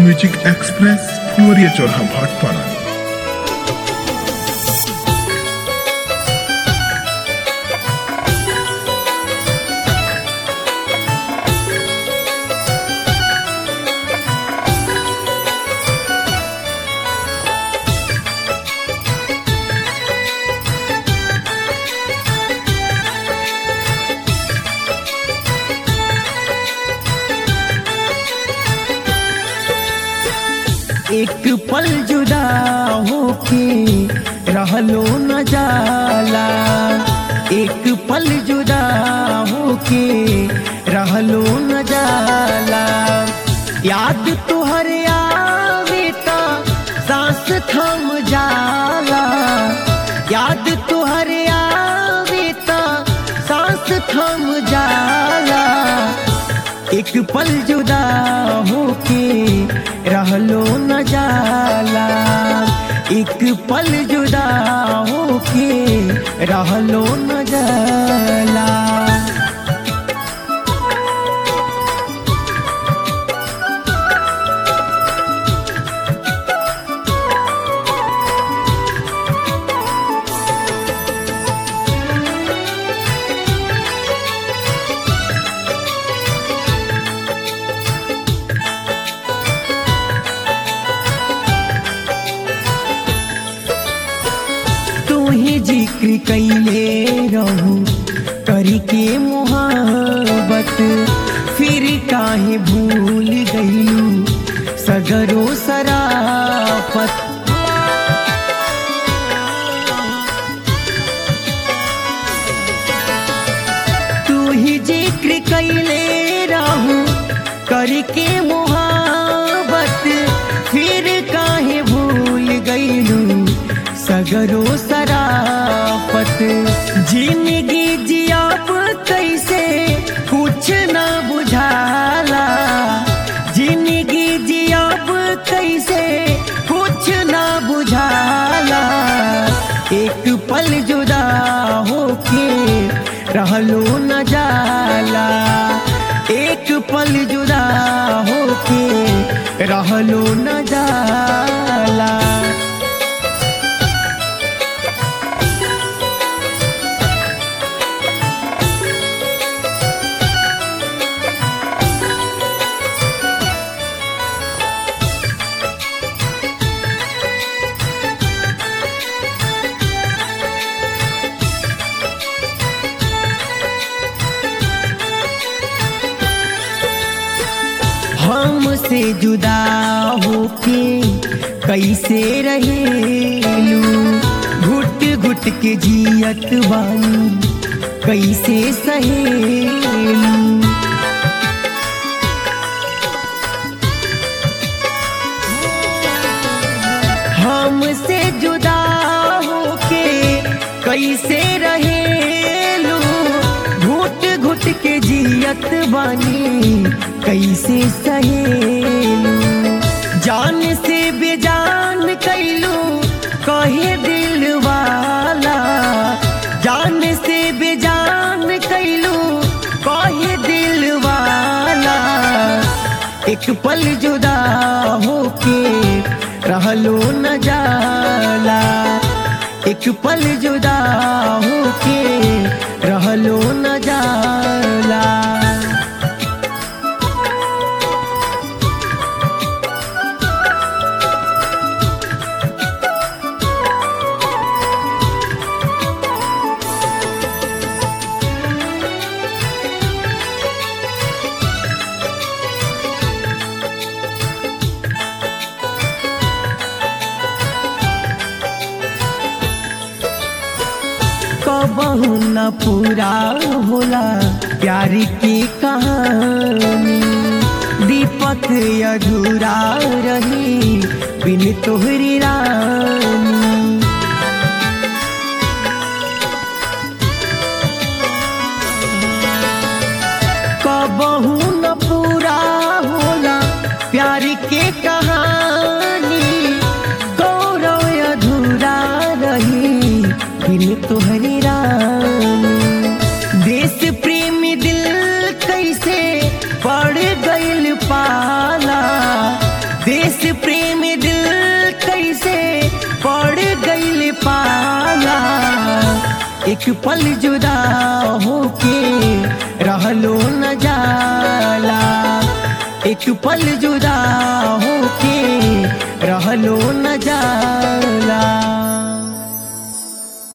music express फुलवरिया चौराहा भाटपाड़ा एक पल जुदा होके रहलो न जाला एक पल जुदा होके रहलो न जाला याद तुहर आवे ता सांस थम जाला याद तुहर आवे ता सांस थम जाला एक पल जुदा होके रहलो न जाला एक पल जुदा होके रहलो न जाला तू ही जिक्र कैले रहू करी के मोहब्बत फिर काहे भूल गईलू सगरो सराफत तू ही जिक्र कैले रहू करके मोहब्बत फिर काहे भूल गईलू सगरो सराफत जिंदगी जियाब कैसे कुछ न बुझाला जिंदगी जियाब कैसे कुछ न बुझाला एक पल जुदा होके रहलो न जाला एक पल जुदा होके रहलो न जाला हमसे जुदा होके कैसे रहेलू घुट घुट के जियत बानी कैसे सहेलू हमसे जुदा होके कैसे रहेलू घुट घुट के जियत बानी कैसे सहेलू जान से बेजान कैलू कहे दिल वाला जान से बेजान कैलू कहे दिल वाला एक पल जुदा होके रहलो न जाला एक पल जुदा होके रहलो न जाला कबहू न पूरा होला प्यार की कहानी दीपक अधूरा रही बिन तोहरी रानी कबहू न पूरा होला प्यार के कहानी गौरव अधूरा रही बिन तोहरी रानी देश प्रेमी दिल कैसे पड़ गइल पाला देश एक पल जुदा होके रहलो न जाला एक पल जुदा होके